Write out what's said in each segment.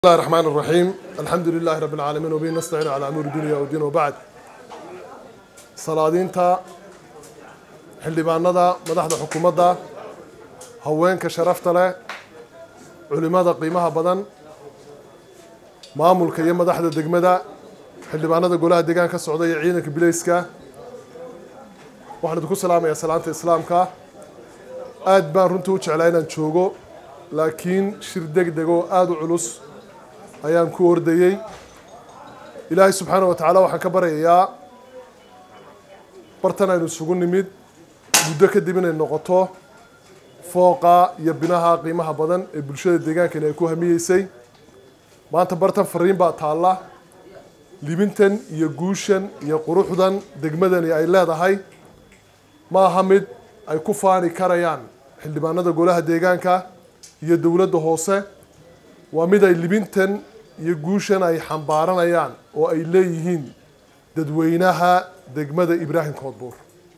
الله الرحمن الرحيم الحمد لله رب العالمين وبه نستعين على أمور الدنيا والدين وبعد salaadiinta xildhibaanada madaxda xukuumadda haweenka sharafta leh culimada qiimaha badan maamulka iyo madaxda degmada xildhibaanada golaha deegaanka socda iyo ciidanka bilayska waxaan idinku salaamayaa salaanta islaamka aad baan runtii u jeclaa inaan joogo laakiin shir deg deg oo aada u culus ayaan ku ordayey ilaahay subxaana wa tacaala waxaan ka baryayaa bartan aynu isugu nimid muddo kadib inay noqoto fooqa iyo binaha qiimaha badan ee bulshada deegaankani ay ku hamiyeysay maanta bartan fariin baa taalla libintan iyo guushan iyo quruxdan degmadani ay leedahay ma aha mid ay ku faani karayaan xildhibaanada golaha deegaanka iyo dowladda hoose waa mid ay libintan iyo guushan ay xambaaranayaan oo ay leeyihiin dadweynaha degmada ibraahim koodbuur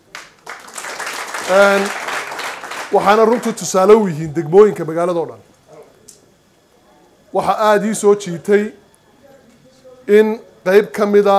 waxaana runtii tusaale u yihiin degmooyinka magaalada o dhan waxaa aada ii soo jiitay in qeyb ka mida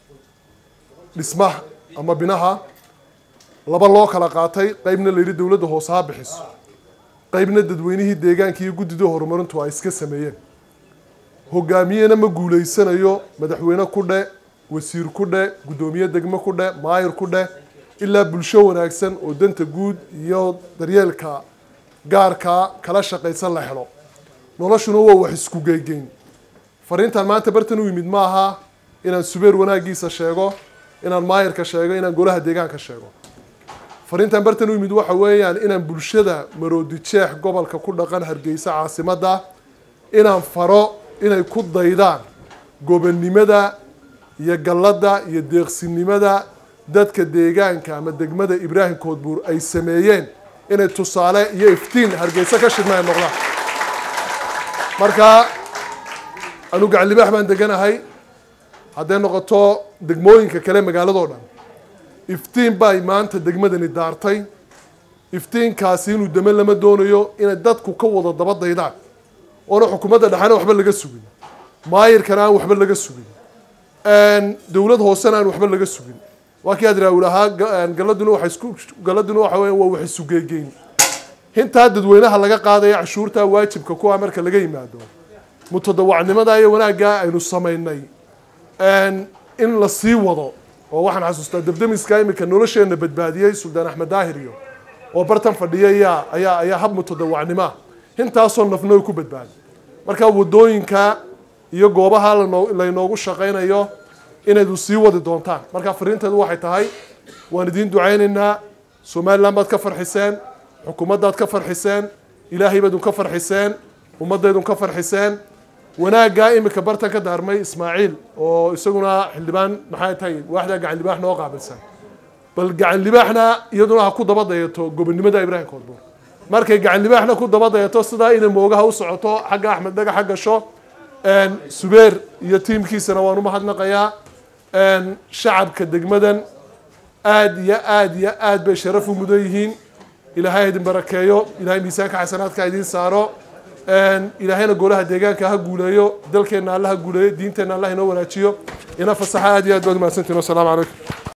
dhismaha ama binaha laba loo kala qaatay qeybna la yidhi dowladda hoose ha bixiso qeybna dadweynihii deegaanka iyo guddida horumarintu ay iska sameeyeen hogaamiyena ma guuleysanayo madaxweyne ku dhe wasiir ku dhe guddoomiye degmo ku dhe maayir ku dhe ilaa bulsho wanaagsan oo danta guud iyo daryeelka gaarka kala shaqaysan la helo noloshuna waa wax isku geygeyn fariintan maanta bartan u yimid maaha inaan subeer wanaagiisa sheego inaan maayirka sheego inaan golaha deegaanka sheego fariintan bartan u yimid waxa weeyaan inaan bulshada maroodi jeex gobolka ku dhaqan hargeysa caasimadda inaan faro inay ku daydaan gobonnimada iyo galladda iyo deeqsinimada dadka deegaanka ama degmada ibraahim koodbuur ay sameeyeen inay tusaale iyo iftiin hargeysa ka shidna ay noqdaan marka anu gacanlibaax baan deganahay hadday noqoto degmooyinka kale magaaladoo dhan iftiin bay maanta degmadani daartay iftiinkaasi inuu dame lama doonayo inay dadku ka wada daba daydaan oona xukuumadda dhexena waxba laga sugin maayirkana aan waxba laga sugin dowlad hoosena aan waxba laga sugin waa kii adraawil ahaa galaduna waa isku galaduna waxa weya waa wax isugeegeyn hintaa dadweynaha laga qaadaya cashuurta waajibka kuwa marka laga yimaado mutadawacnimada iyo wanaagga aynu samaynay in la sii wado oo waxaan xasuustaa debdemiska iminka nolosheena badbaadiyey suldaan axmed daahir iyo oo bartan fadhiya ayaa ayaa ayaa hab mutadawacnimoa hintaasoo nafno ku badbaadi marka wadooyinka iyo goobaha laynoogu shaqaynayo inaydu sii wadi doontaan marka fariinteedu waxay tahay waan idiin ducaynaynaa somalilan baad ka farxiseen xukuumaddaad ka farxiseen ilaahay baad unka farxiseen ummaddaydun ka farxiseen wanaaggaa iminka bartan ka daarmay ismaaciil oo isaguna xildhibaan maxay tahay waaxdaa gacan libaax noo qaabilsan bal gacan libaaxna iyaduna ha ku daba dayato gobonnimada ibraahim koodbuur markay gacan libaaxna ku daba dayato sidaa inay moogaha u socoto xagga axmed dhagaxa gasho subeer iyo tiimkiisana waan u mahadnaqayaa shacabka degmadan aada iyo aada iyo aad bay sharaf u mudan yihiin ilaahay idin barakeeyo ilahay miisaanka xasanaadka idiin saaro ilaahayna golaha deegaanka ha guuleeyo dalkeenna alla ha guuleeyo diinteenna allah inoo wanaajiyo ina fasaxa aad iyo aad baad umahadsantiin wasalaamu calaykum